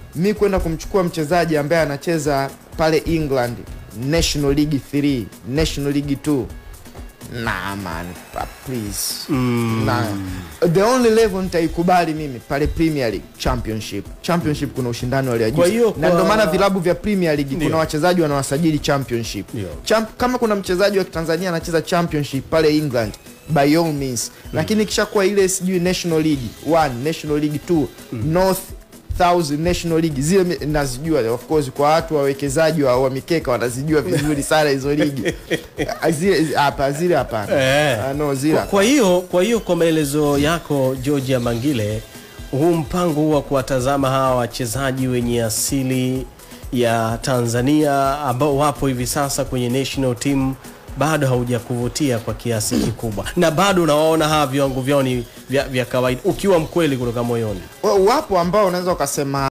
mi kwenda kumchukua mchezaji ambaye anacheza pale England National League 3 National League 2 nah man pa- please Mm. nah. the only level nitaikubali mimi pale Premier League Championship Championship kuna ushindani wa hali ya juu Kwa hiyo na kwa- ndio maana vilabu vya Premier League Ndio. kuna wachezaji wanawasajili Championship Ndio. Champ, kama kuna mchezaji wa Tanzania anacheza Championship pale England by all means lakini kishakuwa ile sijui National League 1 National League 2 North Thousand National League zile mi- nazijua of course kwa watu wawekezaji wa, wa mikeka wanazijua vizuri sana hizo ligi Ah, zile hapa zile hapana Eh. Ah, no zile Kwa- Kwa hiyo kwa hiyo kwa maelezo yako Georgia Mangile, huu mpango huu wa kuwatazama hawa wachezaji wenye asili ya Tanzania ambao wapo hivi sasa kwenye national team bado haujakuvutia kwa kiasi kikubwa, na bado unawaona hawa viwango vyao ni vya, vya kawaida, ukiwa mkweli kutoka moyoni. Wa- wapo ambao unaweza ukasema